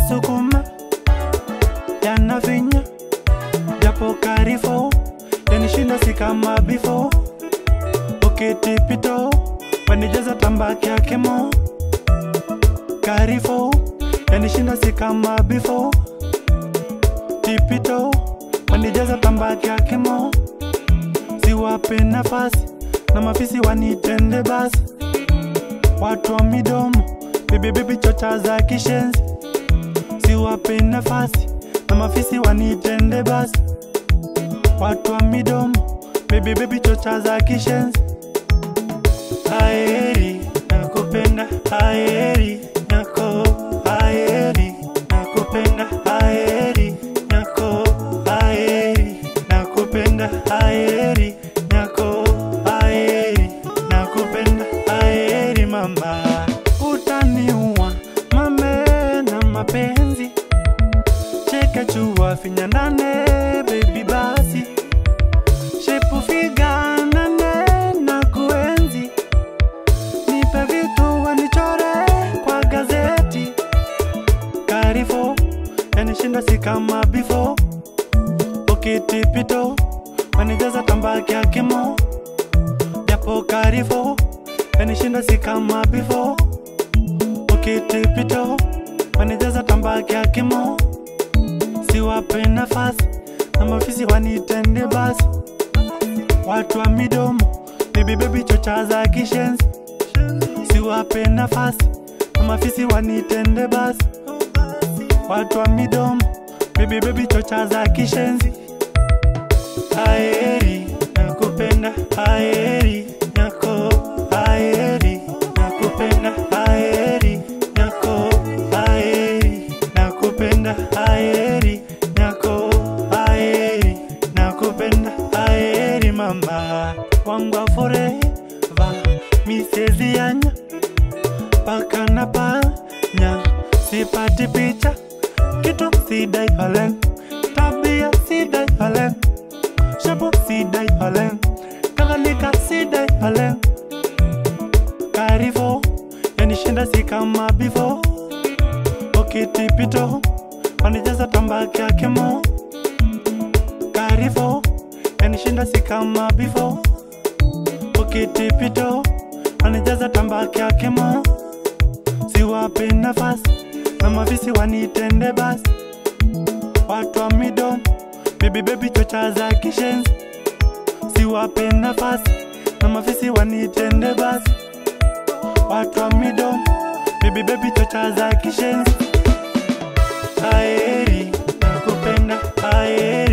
yanasukuma yanafinya japo karifo yanishinda si kama bifo ukitipito wanijaza tambaki yakemo karifo yanishinda si kama bifo tipito wanijaza tambaki yakemo siwape nafasi na mafisi wanitende basi watu wa midomo bibibibi chocha za kishenzi siwape nafasi na mafisi wanitende basi watu wa midomo bibibibi chocha za kishenzi aeri nakupenda aeri nyako aeri nakupenda aeri nyako aeri nakupenda aeri nyako aeri nakupenda aeri mama utaniua mame na mapenzi cheke chua finya ndane baby basi shepu figa nane na kuenzi nipe vitu wanichore kwa gazeti karifo yanishinda si kama bifo ukitipito wanijaza tambaki ya kimo japo karifo yanishinda si kama bifo ukitipito wanijaza tambaki ya kimo siwape nafasi na mafisi wanitende basi watu wa midomo bibibebi chocha za kishenzi siwape nafasi na mafisi wanitende basi watu wa midomo bibibebi chocha za kishenzi aeri nakupenda aeri nyako aeri nakupenda aeri nyako aeri nakupenda aeri nyako aeri nakupenda aeri mama wangwa foreva misezianya paka na panya sipati picha kitu sidai halen tabia sidai halen shabu sidai halen kadhalika sidai halen karifo yanishinda si kama bifo ukitipito wanijaza tambaki yakemo karifo yanishinda si kama bifo ukitipito wanijaza tambaki yakemo siwape nafasi na mafisi wanitende basi watu wa midomo bibibebi chocha za kishenzi siwape nafasi na mafisi wanitende basi watu wa midomo bibibebi chocha za kishenzi aeri nakupenda aeri